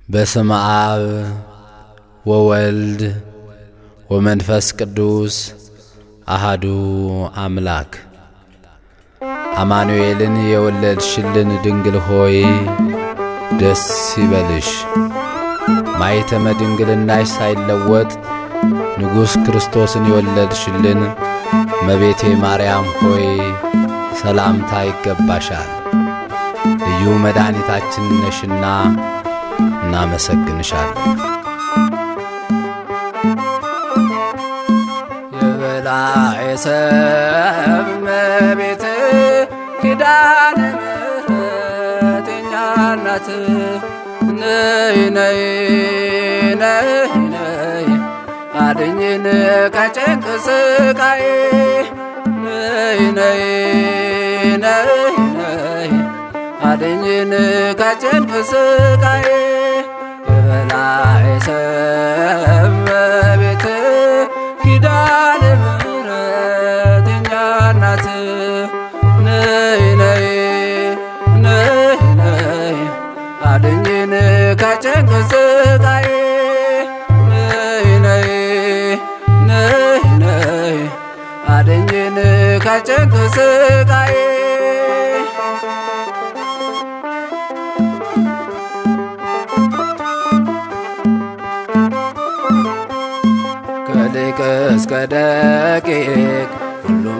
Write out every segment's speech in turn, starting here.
በስመ አብ ወወልድ ወመንፈስ ቅዱስ አሃዱ አምላክ። አማኑኤልን የወለድሽልን ድንግል ሆይ ደስ ይበልሽ። ማኅተመ ድንግልናሽ ሳይለወጥ ንጉሥ ክርስቶስን የወለድሽልን እመቤቴ ማርያም ሆይ ሰላምታ ይገባሻል። ልዩ መድኃኒታችን ነሽና እናመሰግንሻለን። የበላይ ሰብ እመቤት ኪዳነ ምሕረት የእኛ እናት ነይ ነይ ነይ ነይ አድኝን ከጭንቅ ስቃይ ነይ ነይ ነይ ነይ አድኝን ከጭንቅ ስቃይ የበላይ ሰብ እመቤት ኪዳነ ምሕረት የእኛ እናት ነይ ነይ ነይ ነይ አድኝን ከጭንቅ ስቃይ ነይ ነይ ነይ ነይ አድኝን ከጭንቅ ስቃይ ከሊቅ እስከ ደቂቅ ሁሉም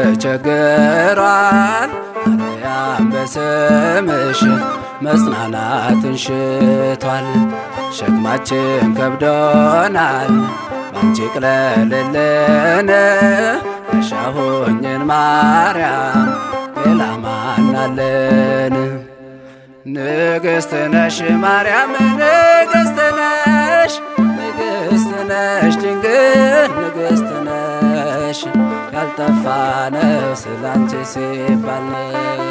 ተቸግሯል። ማርያም በስምሽ መጽናናትን ሽቷል። ሸክማችን ከብዶናል ባንቺ ቅለልልን። ያሻሁኝን ማርያም ሌላ ማናለን? ንግሥት ነሽ ማርያም ንግሥት ነሽ ንግሥት ነሽ ድንግል ንግሥት ነሽ ያልጠፋ ነው ስላንቺ ሲባል ነው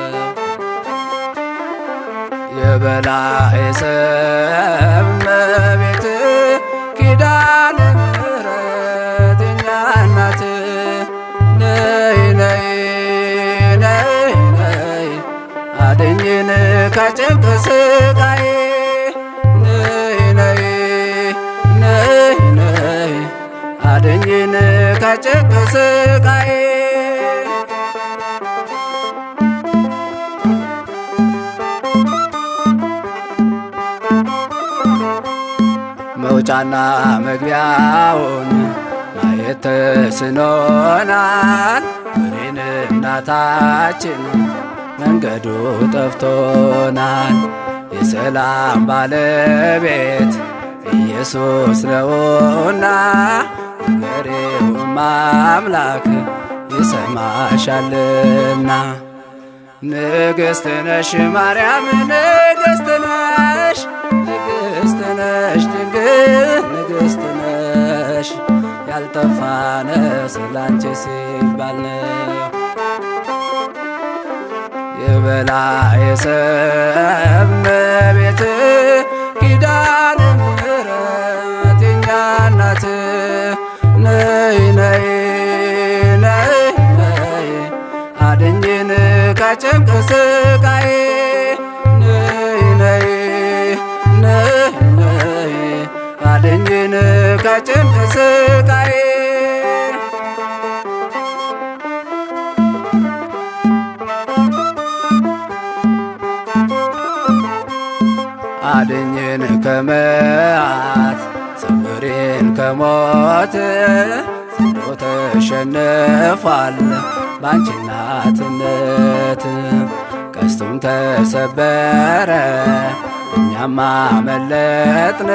የበላይ ሰብ እመቤት ኪዳነ ምሕረት የእኛ እናት ነይ ነይ ነይ ነይ አድኝን ከጭንቅ ስቃይ ነይ ነይ ነይ ነይ አድኝን ከጭንቅ ስቃይ መውጫና መግቢያውን ማየት ተስኖናል። እኔን እናታችን መንገዱ ጠፍቶናል። የሰላም ባለቤት ኢየሱስ ነውና ንገሬውም አምላክ ይሰማሻልና። ንግሥት ነሽ ማርያም ንግሥት ነሽ ንግሥት ነሽ ድንግል ንግሥት ነሽ ያልጠፋ ነው ስላንቺ ሲባል ነው የበላይ ሰብ እመቤት ኪዳነ ምሕረት የእኛ እናት ነይ ነይ ነይ ነይ አድኝን ከጭንቅ ስቃይ ነይ ነይ ነይ ነይ አድኝን ከጭንቅ ስቃይ አድኝን ከመዓት ሰውሬን ከሞት ዘንዶ ተሸንፏል ባንቺ እናትነት ቀስቱም ተሰበረ እኛም አመለጥን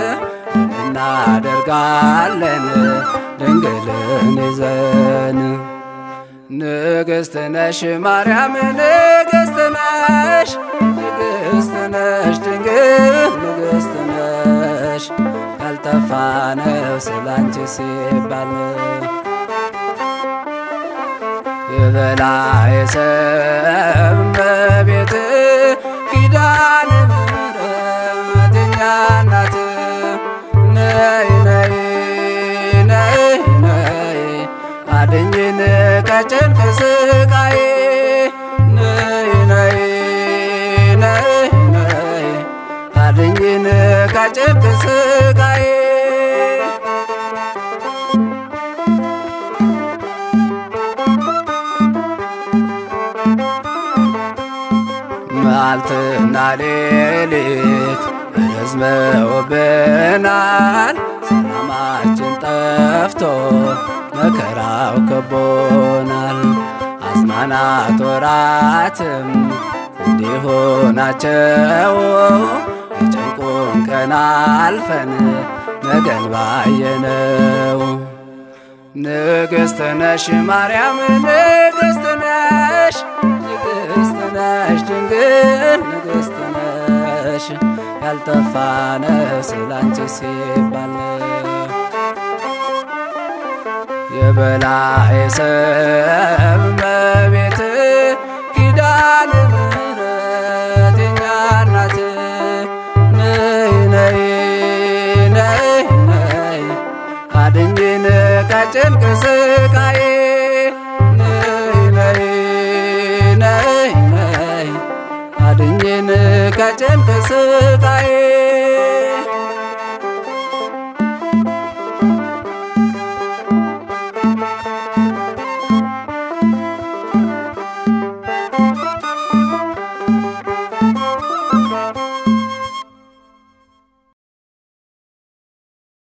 እናደርጋለን ድንግልን ይዘን ንግሥት ነሽ ማርያም ንግሥት ነሽ ንግሥት ነሽ ድንግል ንግሥት ነሽ ያልጠፋ ነው ስላንቺ ሲባል ነው የበላይ ሰብ እመቤት ኪዳነ ምሕረት የእኛ እናት ነይ ነይ ነይ ነይ አድኝን ከጭንቅ ስቃይ ነይ ነይ ነይ ነይ አድኝን ከጭንቅ ስቃዬ መዓልትና ሌሊት ረዝመውብናል ሰላማችን ጠፍቶ መከራው ከቦናል። አዝማናት ወራትም እንዲሁ ናቸው። የጭንቁን ቀን አልፈን ነገን ባየነው። ንግሥት ነሽ ማርያም ንግሥት ነሽ ንግሥት ነሽ ድንግል ንግሥት ነሽ ያልጠፋ ነፍስ ላንቺ ሲባል የበላይ ሰብ እመቤት ኪዳነ ምሕረት የኛ እናት ነይ ነይ ነይ ነይ አድኝን ከጭንቅ ስቃዬ ነይ ነይ ነይ ነይ አድኝን ከጭንቅ ስቃዬ